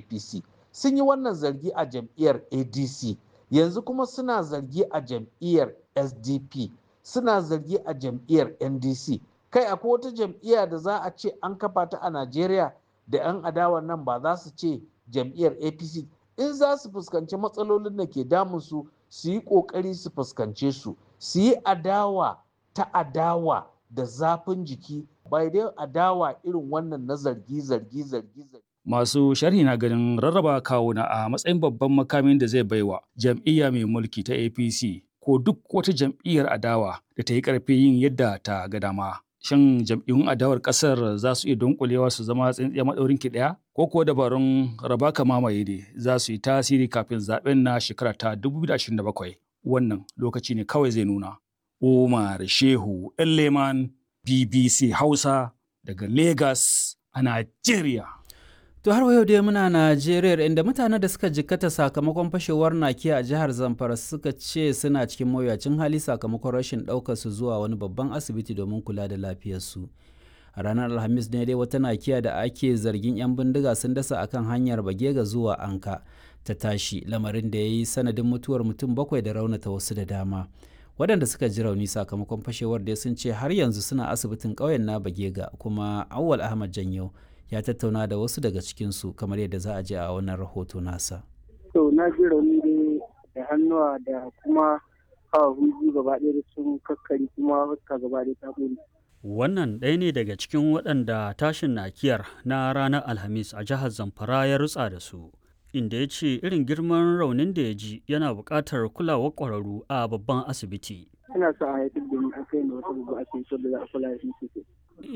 apc sun yi wannan zargi a jam'iyyar adc yanzu kuma suna zargi a jam'iyyar sdp suna zargi a jam'iyyar ndc kai akwai wata jam'iyya da za a ce an kafa ta a najeriya da 'yan adawa nan ba za su ce jam'iyyar apc in za su fuskanci matsalolin da ke damunsu su yi ƙoƙari su fuskance su su yi adawa ta adawa da zafin jiki bai dai adawa irin wannan na zargi zargi zargi zargi Masu sharhi na ganin rarraba kawuna a matsayin babban makamin da zai baiwa jam'iyya mai mulki ta APC ko duk wata jam'iyyar adawa da ta yi ƙarfi yin yadda ta ga dama. Shin jam'iyyun adawar ƙasar za su iya dunkulewa su zama tsintsiya maɗaurin ki ɗaya? Ko kuwa dabarun raba ka mamaye ne za su yi tasiri kafin zaɓen na shekara ta 2027? Wannan lokaci ne kawai zai nuna. Umar Shehu Leman BBC Hausa daga Lagos a Najeriya. To har yau dai muna Najeriya inda mutanen da suka jikkata sakamakon fashewar nakiya a jihar Zamfara suka ce suna cikin mawuyacin hali sakamakon rashin ɗaukar su zuwa wani babban asibiti domin kula da lafiyarsu. A ranar Alhamis ne dai wata nakiya da ake zargin 'yan bindiga sun dasa akan hanyar Bagega zuwa Anka ta tashi lamarin da ya yi sanadin mutuwar mutum bakwai da raunata wasu da dama. Waɗanda suka ji rauni sakamakon fashewar dai sun ce har yanzu suna asibitin ƙauyen na Bagega kuma Awwal Ahmad Janyo ya tattauna da wasu daga cikinsu kamar yadda za a je a wannan rahoto nasa. To na ji rauni dai da hannuwa da kuma hawa huji gaba ɗaya da sun kakkari kuma fuska gaba ɗaya ta ƙone. Wannan ɗaya ne daga cikin waɗanda tashin nakiyar na ranar Alhamis a jihar Zamfara ya rutsa da su. Inda ya ce irin girman raunin da ya ji yana buƙatar kulawar ƙwararru a babban asibiti. Ina sa a haifar da ni a kai na wata babban asibiti da za a kula da shi sosai.